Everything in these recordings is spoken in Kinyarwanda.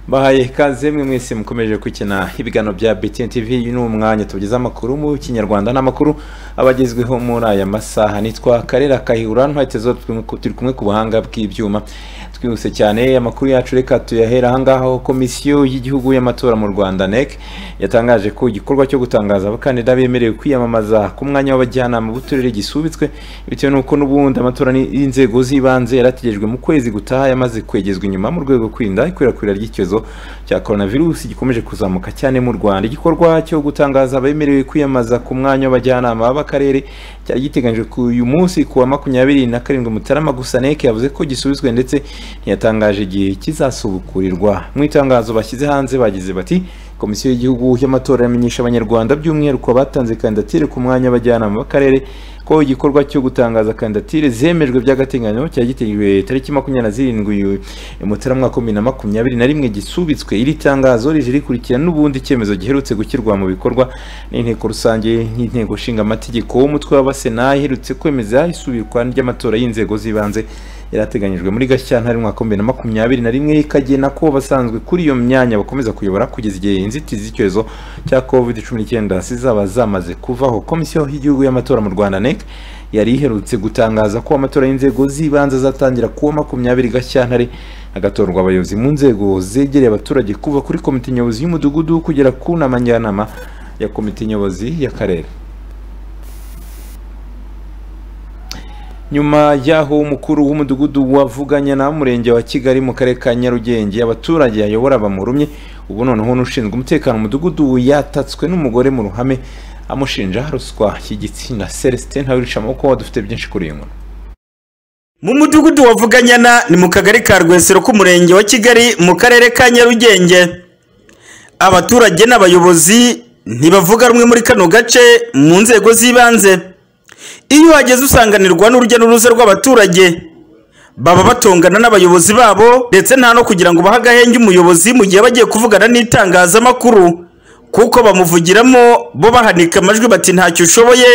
bahaye ikaze mwe mwese mukomeje gukina ibiganiro bya BTN TV uyu ni umwanya tugeze amakuru mu kinyarwanda n'amakuru abagezweho muri aya masaha nitwa Karera Kahihura ntwatezo turi kumwe ku buhanga bw'ibyuma twihuse cyane amakuru yacu reka tuyahera ahangaha komisiyo y'igihugu y'amatora mu Rwanda NEC yatangaje ko igikorwa cyo gutangaza abakandida bemerewe kwiyamamaza ku mwanya w'abajyanama b'uturere gisubitswe bitewe n'uko n'ubundi amatora y'inzego z'ibanze yarategejwe mu kwezi gutaha yamaze kwegezwa inyuma mu rwego kwirinda ikwirakwira ry'icyorezo cya coronavirus gikomeje kuzamuka cyane mu Rwanda igikorwa cyo gutangaza abemerewe kwiyamaza ku mwanya w'abajyanama b'akarere cyari giteganyijwe ku uyu munsi kuwa makumyabiri na karindwi Mutarama gusa NEC yavuze ko gisubizwe ndetse ntiyatangaje igihe kizasubukurirwa mu itangazo bashyize hanze bagize bati komisiyo y'igihugu y'amatora iramenyesha abanyarwanda by'umwihariko abatanze kandidatire ku mwanya w'abajyanama b'akarere ko igikorwa cyo gutangaza kandidatire zemejwe by'agateganyo cyari giteguwe tariki makumyabiri na zirindwi mutarama bibiri na makumyabiri na rimwe gisubitswe iri tangazo rije rikurikira n'ubundi icyemezo giherutse gushyirwa mu bikorwa n'inteko rusange y'inteko nshingamategeko w'umutwe w'abasena iherutse kwemeza isubikwa ry'amatora y'inzego z'ibanze yarateganyijwe muri gashyantare mwaka bibiri na makumyabiri na rimwe ikagena ko basanzwe kuri iyo myanya bakomeza kuyobora kugeza igihe inzitizi z'icyorezo cya covid cumi n'icyenda zizaba zamaze kuvaho komisiyo y'igihugu y'amatora mu rwanda nec yari iherutse gutangaza ko amatora y'inzego z'ibanze azatangira kuwa makumyabiri gashyantare hagatorwa abayobozi mu nzego zegereye abaturage kuva kuri komite nyobozi y'umudugudu kugera ku nama njyanama ya komite nyobozi y'akarere nyuma y'aho umukuru w'umudugudu wavuganye na murenge wa kigali mu karere ka nyarugenge abaturage ayobora bamurumye ubu noneho n'ushinzwe umutekano umudugudu yatatswe n'umugore mu ruhame amushinja ruswa y'igitsina celestin ntawirisha amaboko dufite byinshi kuri iyi nkuru mu mudugudu wavuganyana ni mu kagari ka rwesero k'umurenge wa kigali mu karere ka nyarugenge abaturage n'abayobozi ntibavuga rumwe muri kano gace mu nzego z'ibanze iyo uhageze usanganirwa n'urujya n'uruza rw'abaturage baba batongana n'abayobozi babo ndetse nta no kugira ngo bahe agahenge umuyobozi mu gihe bagiye kuvugana n'itangazamakuru kuko bamuvugiramo bo bahanika amajwi bati ntacyo ushoboye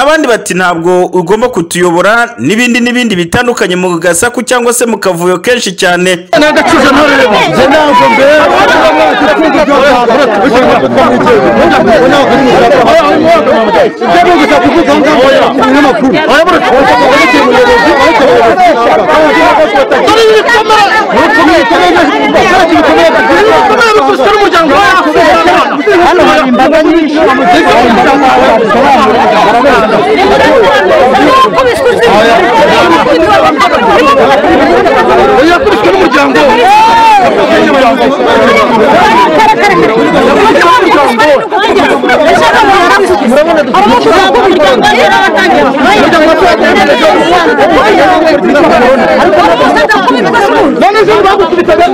abandi bati ntabwo ugomba kutuyobora n'ibindi n'ibindi bitandukanye mu gasaku cyangwa se mu kavuyo kenshi cyane hano hari imbaga nyinshi yakubiswe n'umuryango none zo bagukubitaga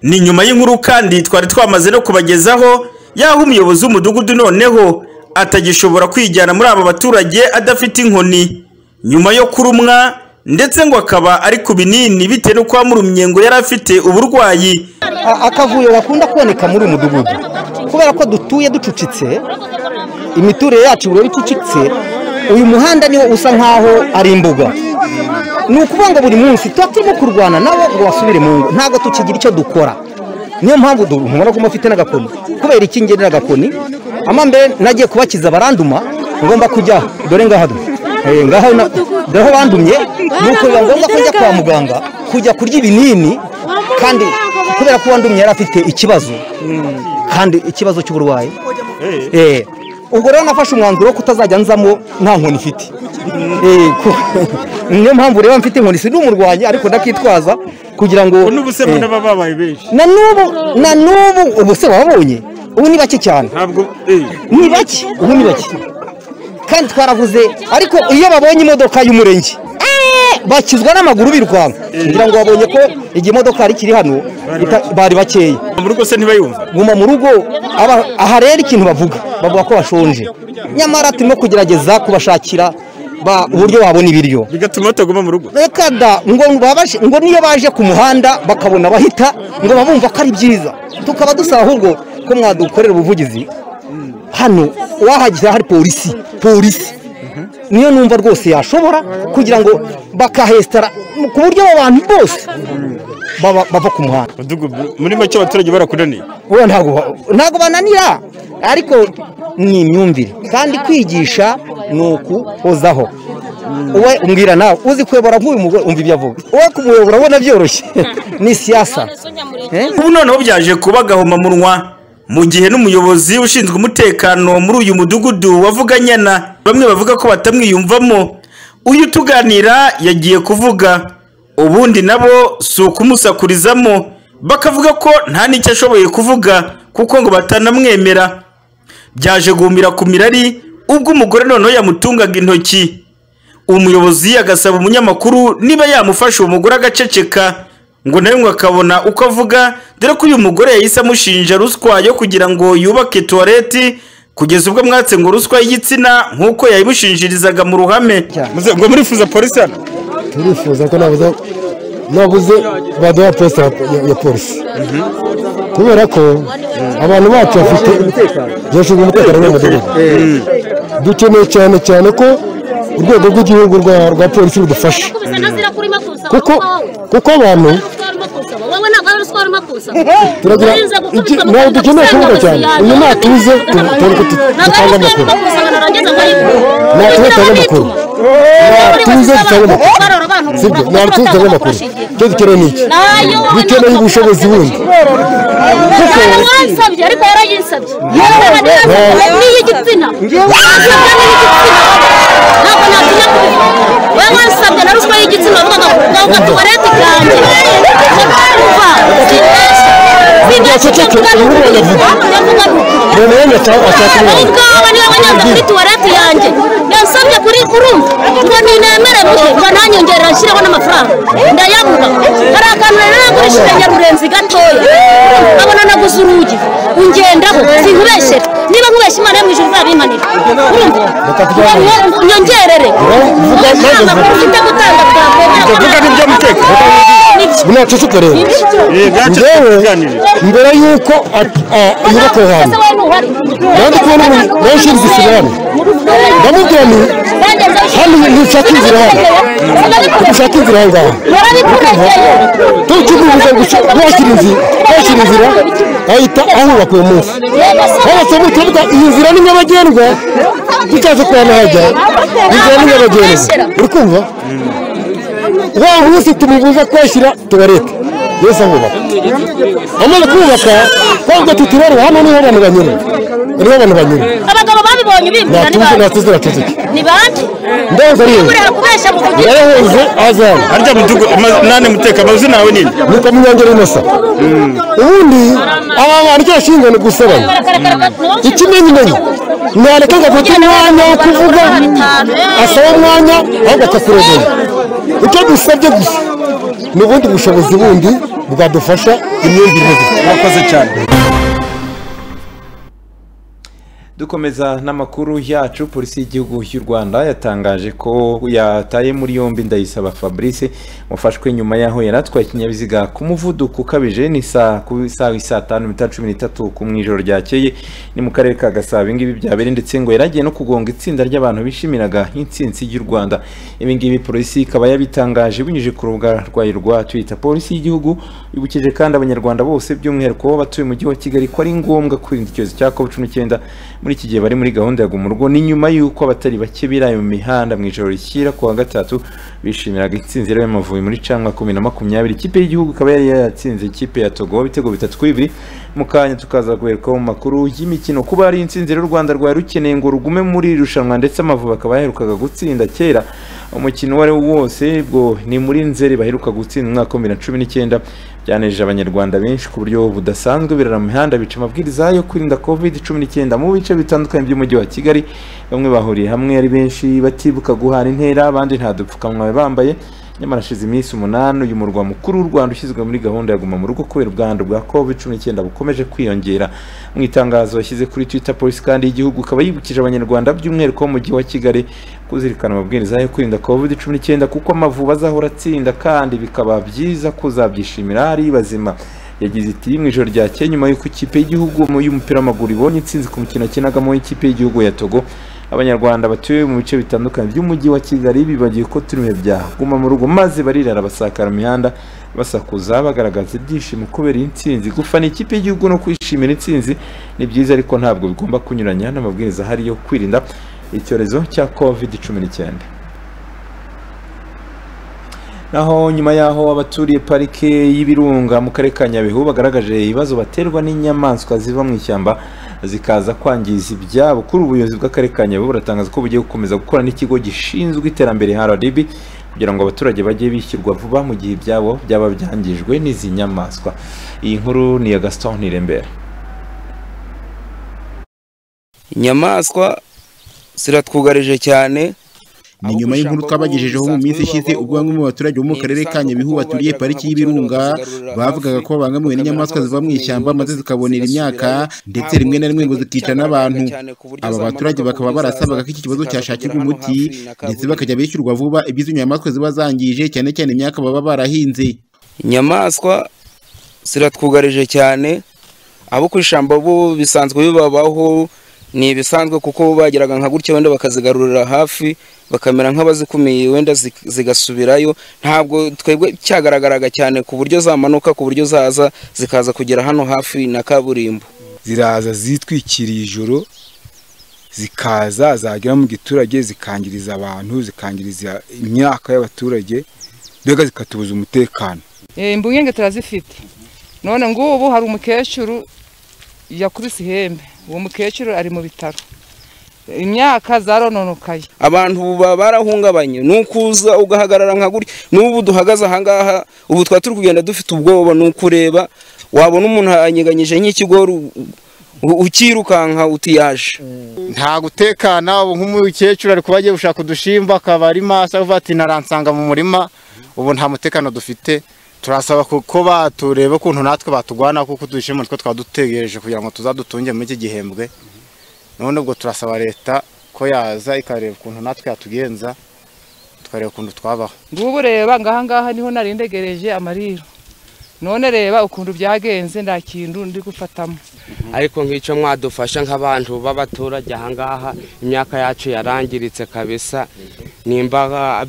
ni nyuma y'inkuru kandi twari twamaze no kubagezaho y'aho umuyobozi w'umudugudu noneho atagishobora kwijyana muri aba baturage adafite inkoni nyuma yo kurumwa ndetse ngo akaba ari ku binini bitewe n'uko wamurumye ngo yari afite uburwayi akavuyo gakunda kuboneka muri uyu mudugudu kubera ko dutuye ducucitse imiturire yacu buri icucitse uyu muhanda niwo usa nkaho ari imbuga ni ukuvuga ngo buri munsi tuba turimo kurwana nabo ngo basubire mu ngo ntabwo tukigira icyo dukora niyo mpamvu mubona ko mufite n'agakoni kubera iki ngira n'agakoni amambere nagiye kubakiza baranduma ngomba kujyaho dore ngaha ngaho ngaho bandumye ni ukubiba ngombwa ko njya kwa muganga kujya kurya ibinini kandi kubera ko uwandumye yari afite ikibazo kandi ikibazo cy'uburwayi ubwo rero nafashe umwanzuro wo kutazajya nzamo nta nkoni ifite niyo mpamvu rero mfite inkoni si n'umurwanyi ariko ndakitwaza kugira ngo n'ubu se mbona baba babaye benshi na n'ubu na n'ubu ubu se wabonye ubu ni bake cyane ntabwo ni bake ubu ni bake kandi twaravuze ariko iyo babonye imodoka y'umurenge bakizwa n'amaguru birukanka kugira ngo babonye ko igihe imodoka yari ikiri hano bari bakeya mu rugo se ntibayumva guma mu rugo aha rero ikintu bavuga bavuga ko bashonje nyamara turimo kugerageza kubashakira uburyo wabona ibiryo bigatuma bataguma mu rugo reka da ngo niyo baje ku muhanda bakabona bahita ngo babumva ko ari byiza tukaba dusaba ahubwo ko mwadukorera ubuvugizi hano wahageze hari polisi polisi niyo numva rwose yashobora kugira ngo bakahesitara ku buryo abo bantu bose baba- bava ku muhanda Mudugudu muri make abaturage barakunaniye wowe ntabwo ntabwo bananira ariko ni imyumvire kandi kwigisha ni ukuhozaho wowe umbwira nawe uzi kuyobora nk'uyu mugore umva ibyo avuga wowe kumuyobora ubona byoroshye ni siyasa Eh? ubu noneho byaje kuba gahomamunwa mu gihe n'umuyobozi ushinzwe umutekano muri uyu mudugudu wavuganyana bamwe bavuga ko batamwiyumvamo uyu utuganira yagiye kuvuga ubundi nabo si ukumusakurizamo bakavuga ko nta n'icyo ashoboye kuvuga kuko ngo batanamwemera byaje guhumira ku mirari ubwo umugore noneho yamutungaga intoki umuyobozi agasaba umunyamakuru niba yamufasha uwo mugore agaceceka ngo nawe ngo akabona uko avuga dore ko uyu mugore yahise amushinja ruswa yo kugira ngo yubake tuwareti kugeza ubwo mwatse ngo ruswa y'igitsina nk'uko yayimushinjirizaga mu ruhame Muze- ngo murifuza polisi hano turifuza ko nabuze nabuze baduha posita ya- ya polisi kubera ko abantu bacu bafite bashinzwe umutekano w'umudugudu dukeneye cyane cyane ko urwego rw'igihugu rwa- rwa polisi rudufasha kuko kuko abantu turagira iki ntabwo dukeneye kuvuga cyane uyu natuze tu- tubona ko tu- dutanga amakuru natuze dutange amakuru natuze dutange amakuru sibyo ntabwo tuzi amakuru icyo dukeneye ni iki dukeneye ubushobozi bundi kuko noneho ndashaka ashaka ari umwana bwawe niba wanyanze kuri tuwarete yanjye yansabye kuri urumva ngo nintemere muhe ngo nanyongerera nshyireho n'amafaranga ndayabura hari akantu rero nagurishije nyarurenzi gatoya nkabona naguze urugi ungendaho sinkubeshere niba nkubeshye imana yo mu ijuru izabimanira urumva Ngo nyongerere vuga maze nta makuru vuga mfite gutanga vuga n'iby'amateka. binaceceka rero njyewe mbere y'uko at- a- yubaka aho hantu nanjye kubona umuntu nanshinze ikirahane ndamubwira nti hano ntushaka inzira hano ushaka inzira aho ngaho tukimubuza gusa yakira inzira yakira inzira ahita ahubaka uwo munsi hose mu kibuga iyi nzira ni nyabagendwa tutaza kuba nahajya inzira ni nyabagendwa uri kumva wa munsi tumubuza kuhashyira tuwarete yose ahubaka amaze kubaka twavuga tuti rero hano niho abantu banyura niho abantu banyura abagabo babibonye bibwira ni natuze bande natuze natuze ni bande ndanza rero burera kubeshya mu kugira yarahoze azana harya mudugudu ama- nane muteka amazu nawe nini ni kwa munyangeri inosa ubundi aba bantu cyashinzwe ni gusebanya ikimenyimenyi ntareka ngo afate umwanya wo kuvuga asaba umwanya ahubwo akakurogera icyo dusabye gusa ni ubundi bushobozi bundi bwadufasha imyumvire mwakoze cyane dukomeza n'amakuru yacu polisi y'igihugu y'u rwanda yatangaje ko yataye muri yombi ndayisaba fabrice wafashwe nyuma y'aho yari atwaye ikinyabiziga ku muvuduko ukabije ni saa ku isaha isaa tanu n'iminota cumi n'itatu ku mu ijoro ryakeye ni mu karere ka gasabo ibingibi byabereye ndetse ngo yari agiye no kugonga itsinda ry'abantu bishimiraga intsinzi y'u rwanda ibingibi polisi ikaba yabitangaje binyuze ku rubuga rwayo rwa twitter polisi y'igihugu yibukije kandi abanyarwanda bose by'umwihariko batuye mu mujyi wa kigali ko ari ngombwa kwirinda icyorezo cya covid cumi n'icyenda muri iki gihe bari muri gahunda ya guma urugo ni nyuma y'uko abatari bake biraye mu mihanda mu ijoro rishyira ku wa gatatu bishimiraga intsinzi rero y'amavubi muri canwa kumi na makumyabiri ikipe y'igihugu ikaba yari yatsinze ikipe ya togo ibitego bitatu kuri bibiri mu kanya tukaza guherekaho mu makuru y'imikino kuba ari intsinzi rero u rwanda rwari rukeneye ngo rugume muri iri rushanwa ndetse amavubi akaba yaherukaga gutsinda kera umukino uwo ari wo wose ubwo ni muri nzeri baheruka gutsinda mu mwaka wa bibiri na cumi n'icyenda byanejeje abanyarwanda benshi ku buryo budasanzwe birara mu mihanda bica amabwiriza yo kwirinda covid cumi n'icyenda mu bice bitandukanye by'umujyi wa kigali bamwe bahuriye hamwe ari benshi batibuka guhana intera abandi nta dupfukamunwa bambaye nyamara hashize iminsi umunani uyu murwa mukuru w'u rwanda ushyizwe muri gahunda ya guma mu rugo kubera ubwandu bwa covid cumi n'icyenda bukomeje kwiyongera mu itangazo yashyize kuri twitter polisi kandi y'igihugu ikaba yibukije abanyarwanda by'umwihariko wo mu mujyi wa kigali kuzirikana amabwiriza yo kwirinda covid cumi n'icyenda kuko amavubi azahora atsinda kandi bikaba byiza kuzabyishimira ari bazima yagize iti mu ijoro ryakeye nyuma y'uko ikipe y'igihugu mu- y'umupira w'amaguru ibonye intsinzi ku mukino kinagamo ikipe y'igihugu ya togo abanyarwanda batuye mu bice bitandukanye by'umujyi wa kigali bibagiwe ko turi mu bihe bya guma mu rugo maze barirara basakara mu mihanda basakuza bagaragaza ibyishimo kubera iyi ntsinzi gufana ikipe y'igihugu no kwishimira intsinzi ni byiza ariko ntabwo bigomba kunyuranya n'amabwiriza ahari yo kwirinda icyorezo cya covid cumi n'icyenda naho nyuma y'aho abaturiye parike y'ibirunga mu karere ka nyabihu bagaragaje ibibazo baterwa n'inyamaswa ziva mu ishyamba zikaza kwangiza ibyabo kuri ubu ubuyobozi bw'akarere ka nyabihu buratangaza ko bugiye gukomeza gukora n'ikigo gishinzwe iterambere rdb kugira ngo abaturage bajye bishyurwa vuba mu gihe ibyabo byaba byangijwe n'izi nyamaswa iyi nkuru ni iya gaston ntirembere inyamaswa ziratwugarije cyane ni nyuma y'inkuru twabagejejeho mu minsi ishize ubwo bamwe mu baturage bo mu karere ka nyabihu baturiye pariki y'ibirunga bavugaga ko babangamiwe n'inyamaswa ziva mu ishyamba maze zikabonera imyaka ndetse rimwe na rimwe ngo zikica n'abantu aba baturage bakaba barasabaga ko iki kibazo cyashakirwa umuti ndetse bakajya bishyurwa vuba iby'izo nyamaswa ziba zangije cyane cyane imyaka baba barahinze inyamaswa ziratwugarije cyane abo ku ishyamba bo bisanzwe bibabaho ni ibisanzwe kuko bo bageraga nka gutya wenda bakazigarurira hafi bakamera nk'abazikumiye wenda zi- zigasubirayo ntabwo twebwe cyagaragaraga cyane ku buryo zamanuka ku buryo zaza zikaza kugera hano hafi na kaburimbo ziraza zitwikiriye ijoro zikaza zagera mu giturage zikangiriza abantu zikangiriza imyaka y'abaturage mbega zikatubuza umutekano imbungenge turazifite none ngubu hari umukecuru yakubise ihembe uwo mukecuru ari mu bitaro imyaka zarononokaye abantu baba barahungabanye ni uko uza ugahagarara nka gutya n'ubu duhagaze ahangaha ubu twaba turi kugenda dufite ubwoba ni uko ureba wabona umuntu yanyeganyije nk'ikigori u- u- ukirukanka uti yaje nta gutekana ubu nk'umukecuru ari kuba agiye gushaka udushimba akaba ari maso avuga ati naransanga mu murima ubu nta mutekano dufite turasaba ku- ko batureba ukuntu natwe batugwana kuko udushimba nitwo twaba dutegereje kugira ngo tuzadutunge muri iki gihembwe none ubwo turasaba leta ko yaza ikareba ukuntu natwe yatugenza tukareba ukuntu twabaho ngubu reba ngaha ngaha niho narindegereje amariro none reba ukuntu byagenze nta kintu ndi gufatamo ariko nk'icyo mwadufasha nk'abantu b'abaturage ahangaha imyaka yacu yarangiritse kabisa nimba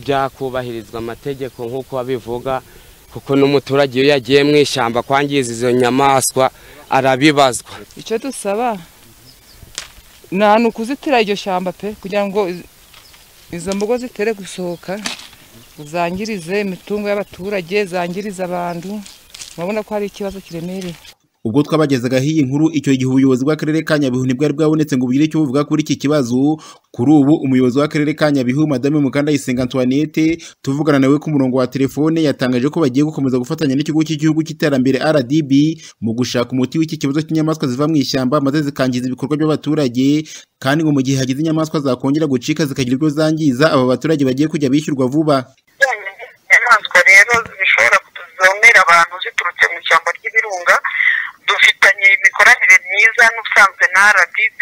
byakubahirizwa amategeko nk'uko babivuga kuko n'umuturage iyo yagiye mu ishyamba kwangiza izo nyamaswa arabibazwa icyo dusaba ni ukuzitira iryo shyamba pe kugira ngo iz- izo mbogo zitere gusohoka zangirize imitungo y'abaturage zangirize abantu urabona ko hari ikibazo kiremereye ubwo twabagezaga iyi nkuru icyo gihe ubuyobozi bw'akarere ka nyabihu nibwo bwari bwabonetse ngo bugire icyo buvuga kuri iki kibazo kuri ubu umuyobozi w'akarere ka nyabihu madame mukandayisenga antoinette tuvugana nawe ku murongo wa telefone yatangaje ko bagiye gukomeza gufatanya n'ikigo cy'igihugu cy'iterambere rdb mu gushaka umuti w'iki kibazo cy'inyamaswa ziva mu ishyamba maze zikangiza ibikorwa by'abaturage kandi ngo mu gihe hagize inyamaswa zakongera gucika zikagira ibyo zangiza aba baturage bagiye kujya bishyurwa vuba inyamaswa rero zishobora kutuzonera abantu ziturutse mu ishyamba ry'ibirunga dufitanye imikoranire myiza n'ubusanzwe na rdb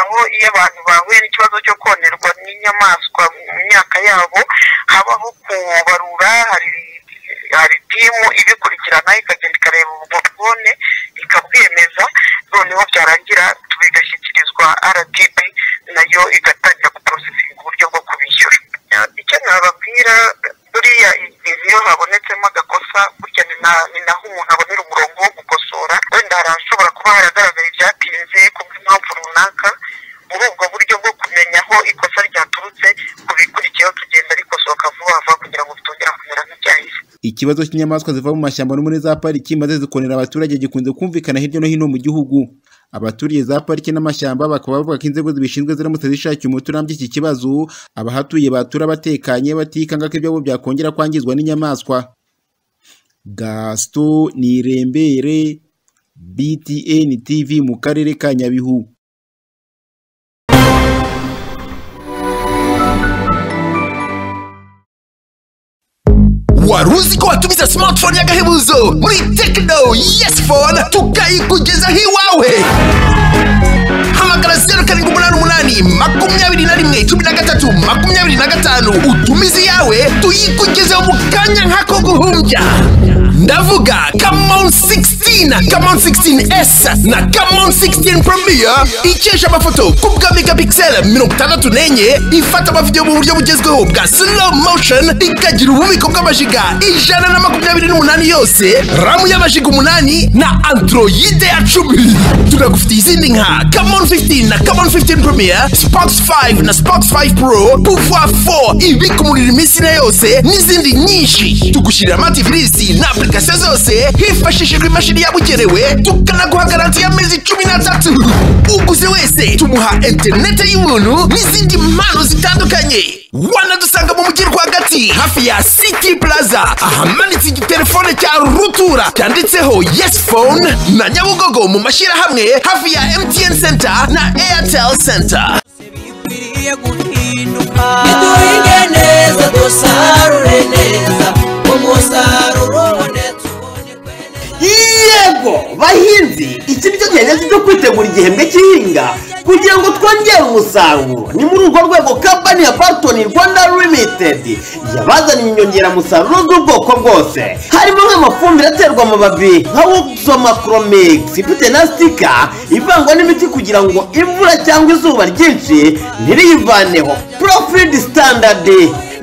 aho iyo abantu bahuye n'ikibazo cyo konerwa n'inyamaswa mu myaka yabo habaho kubarura hari hari timu ibikurikirana ikagenda ikareba ubwo bwone ikabwemeza noneho byarangira bigashyikirizwa rdb nayo igatangira guporosesinga uburyo bwo kubishyura icyo nababwira buriya igihe iyo habonetsemo agakosa burya ni na- ni naho umuntu abonera umurongo wo gukosora wenda hari ahashobora kuba haragaragara ibyatinze kubw'impamvu runaka muri ubwo buryo bwo kumenya aho ikosa ryaturutse ku bikurikiyeho tugenda rikosoka vuba vuba kugira ngo bitongera kumera nk'ibyahise ikibazo cy'inyamaswa ziva mu mashyamba no muri za pariki maze zikonera abaturage gikunze kumvikana hirya no hino mu gihugu abaturiye za pariki n'amashyamba bakaba bavuga ko inzego zibishinzwe ziramutse zishakiye umuti urambye iki kibazo abahatuye batura batekanye batikanga ko ibyabo byakongera kwangizwa n'inyamaswa gasito nirembere btn tv mu karere ka nyabihu wari uzi ko watumiza smartphone y'agahebuzo muri tekino yesi fone tukayikugezaho iwawe hamagara zeru karindwi umunani umunani makumyabiri na rimwe cumi na gatatu makumyabiri na gatanu utumize iyawe tuyikugezeho mu kanya nk'ako guhumbya ndavuga kamon 60 16 Camon 16S na Camon 16 Premier ikesha amafoto ku bwa megapixel 64 ifata amavidewo mu buryo bugezweho bwa slow motion ikagira ububiko bw'amajiga ijana na makumyabiri n'umunani yose ramu y'amajiga umunani na androide ya cumi tunagufitiye izindi nka Camon 15 na Camon 15 Premier Sparks 5 na Sparks 5 Pro Pouvoir 4 ibika umuriro iminsi na yose n'izindi nyinshi tugushyirira amatifilisi na application zose hifashishijwe imashini yabugenewe tukanaguha garanti y'amezi cumi n'atatu uguze wese tumuha interineti y'ubuntu n'izindi mpano zitandukanye wanadusanga mu mujyi rwagati hafi ya city plaza ahamanitse igitelefone cya rutura cyanditseho yes phone na nyabugogo mu mashyirahamwe hafi ya mtn center na airtel center duhinge neza dusarure neza umusaruro yego bahinzi iki nicyo gihe neza cyo kwitegura igihembwe cy'ihinga kugira ngo twongere umusaruro ni muri urwo rwego kampani ya bartoni rwanda limitedi yabazaniye inyongeramusaruro z'ubwoko bwose harimo nk'amafumbire aterwa amababi nka wuxomakromix ifite na sitika ivangwa n'imiti kugira ngo imvura cyangwa izuba ryinshi ntiriyivaneho profidi standard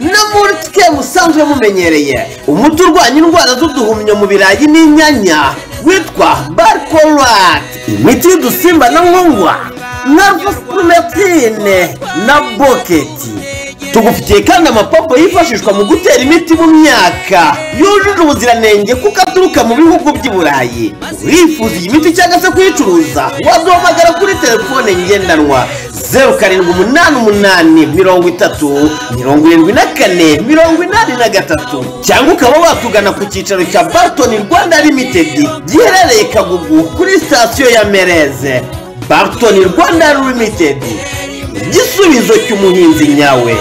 no muri twe musanzwe mumenyereye umuti urwanya indwara z'uduhumyo mu birayi n'inyanya witwa barkorati imiti y'udusimba na nkongwa na rufusipurumetine na boketi tugufitiye kandi amapompo yifashishwa mu gutera imiti mu myaka yujuje ubuziranenge kuko aturuka mu bihugu by'i burayi urifuza iyi miti cyangwa se kuyicuruza waduhamagara kuri telefone ngendanwa zeru karindwi umunani umunani mirongo itatu mirongo irindwi na kane mirongo inani na gatatu cyangwa ukaba watugana ku cyicaro cya bartoni rwanda limitedi giherereye kagugu kuri sitasiyo ya mereze bartoni rwanda limitedi igisubizo cy'umuhinzi nyawe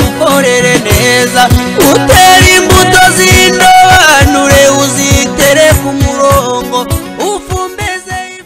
ukorere neza utere imbuto z'indobanure uzitere ku murongo ufumbeze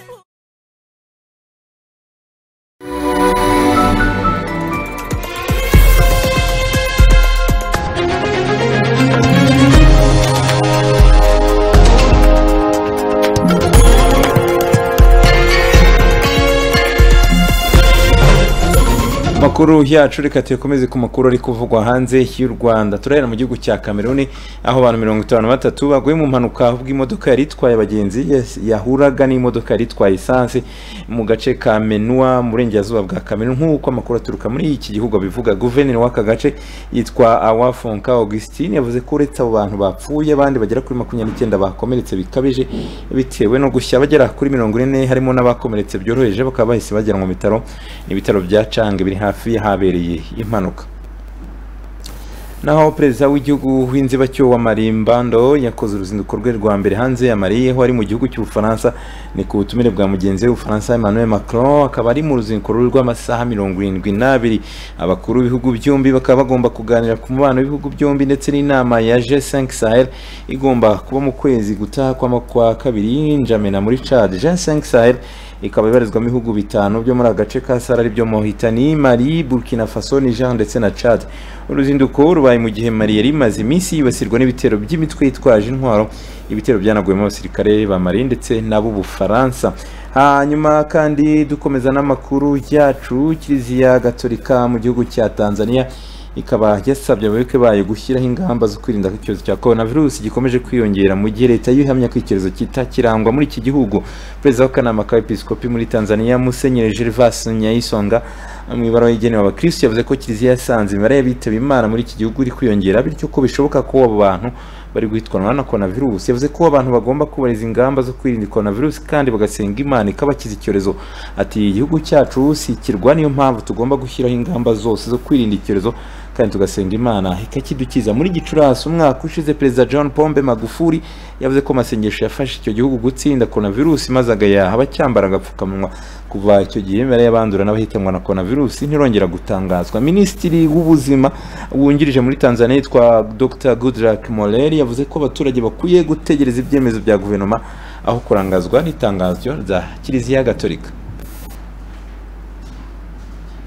makuru yacu reka tuyakomeze ku makuru ari kuvugwa hanze y'u rwanda turahera mu gihugu cya kameruni aho abantu mirongo itanu na batatu baguye mu mpanuka ubwo imodoka yari itwaye abagenzi yes- yahuraga n'imodoka yari itwaye esanse mu gace ka menua mu burengerazuba bwa kameruni nk'uko amakuru aturuka muri iki gihugu abivuga guverineri w'aka gace yitwa awafonka augustine yavuze ko uretse abo bantu bapfuye abandi bagera kuri makumyabiri n'icyenda bakomeretse bikabije bitewe no gushya bagera kuri mirongo ine harimo n'abakomeretse byoroheje bakaba bahise bajyanwa mu bitaro ni ibitaro bya cange biri hafi y'ahabereye impanuka naho perezida w'igihugu w'inzibacyo wa marimbando yakoze uruzinduko rwe rwa mbere hanze yamariye aho ari mu gihugu cy'ubufaransa ni ku butumire bwa mugenzi we w'ubufaransa emmanuel macron akaba ari mu ruzinduko rwe rw'amasaha mirongo irindwi n'abiri abakuru b'ibihugu byombi bakaba bagomba kuganira ku mubano w'ibihugu byombi ndetse n'inama ya g5 sahel igomba kuba mu kwezi gutaha kw'ama- kwa kabiri njamena muri chad g5 sahel ikaba ibarizwamo ibihugu bitanu byo muri agace ka sahara aribyo mohitani mali burkina faso niger ndetse na chad uruzinduko rubaye mu gihe mali yari imaze iminsi yibasirwa n'ibitero by'imitwe yitwaje intwaro ibitero byanaguyemo abasirikare ba mali ndetse n'ab'ubufaransa hanyuma kandi dukomeza n'amakuru yacu kiliziya gatolika mu gihugu cya tanzania ikaba yasabye abayoboke bayo gushyiraho ingamba zo kwirinda ko icyorezo cya korona virusi gikomeje kwiyongera mu gihe leta yihamya ko icyorezo kitakirangwa muri iki gihugu perezida w'akanama ka episkopi muri tanzania musenyeri gervas nyayisonga mu ibaruwa igenewe abakirisitu yavuze ko kiliziya yasanze imibare y'abitaba imana muri iki gihugu iri kwiyongera bityo ko bishoboka ko abo bantu bari guhitwanwa na korona virusi yavuze ko abantu bagomba kubahiriza ingamba zo kwirinda korona virusi kandi bagasenga imana ikabakiza icyorezo ati igihugu cyacu si ikirwa niyo mpamvu tugomba gushyiraho ingamba zose zo kwirinda icyorezo kandi tugasenga imana ikakidukiza muri gicurasi umwaka ushize perezida john pombe magufuri yavuze ko amasengesho yafashe icyo gihugu gutsinda korona virusi maze agayaha abacyambara agapfukamunwa kuva icyo gihe imibare y'abandura n'abahitanwa na korona virusi ntirongera gutangazwa minisitiri w'ubuzima wungirije muri tanzania yitwa dr goodrak moleri yavuze ko abaturage bakwiye gutegereza ibyemezo bya guverinoma aho kurangazwa n'itangazwa rya kiliziya gatolika